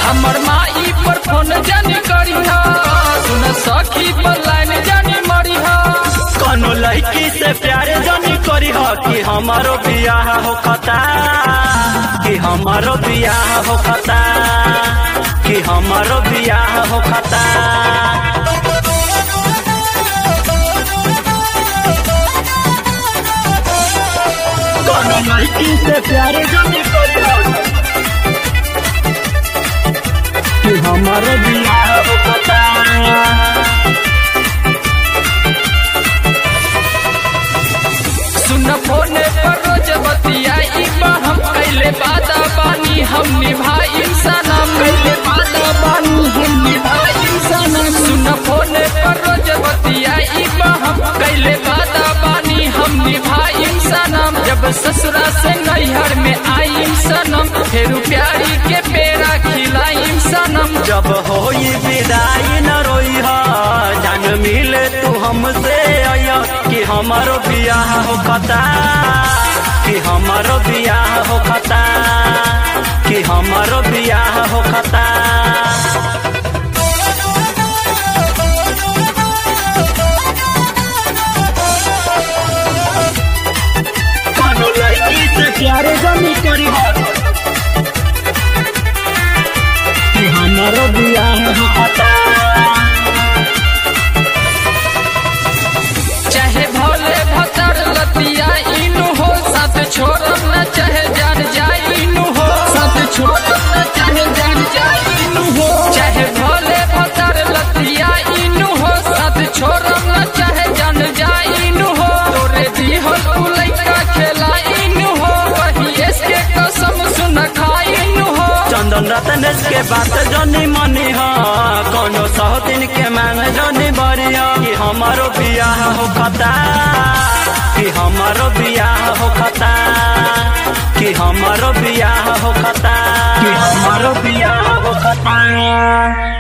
हमर माई पर फोन जानी करी हा सुन सखी पर लाइन जानी मरी हा कौनो लड़की से प्यार जानी करी हो कि हमारो बियाह हो खता कि हमारो बियाह हो खता कि हमारो बियाह हो खता कौनो लड़की से प्यार जानी करी हो कि हमारो बियाह हो खता सुन फोने पर रोज बतियाई बा हम कैले वादा बानी हम निभाई सनम कैले वादा बानी हम निभाई सनम सुन फोने पर रोज बतियाई बा हम कैले वादा बानी हम निभाई सनम जब ससुरा से नैहर में आई सनम फिर प्यारी के पेड़ा खिलाई सनम जब होई विदाई न रोई हा जान मिले तू हमसे आया कि हमारो बियाह हो खता कि हमारो बियाह हो खता कि हमारो बियाह हो खता कौनो लड़की से प्यारे जमी करी हो कि हमारो बियाह हो खता चाहे भोले भतर लतिया इनु हो साथ छोड़ब न चाहे जान जाए इनु हो साथ छोड़ब न चाहे जान जाए इनु हो चाहे भोले भतर लतिया इनु हो साथ छोड़ब न चाहे जान जाए इनु हो तोरे दी हो तू लइका खेला इनु हो वही इसके कसम सुन खाई इनु हो चंदन रतनेश के बात जनी मनी हा कोनो सौ दिन के मांग जनी बरिया कि हमारो बियाह हो खता कि हमारो बियाह हो खता कि हमारो बियाह हो खता कि हमारो बियाह हो खता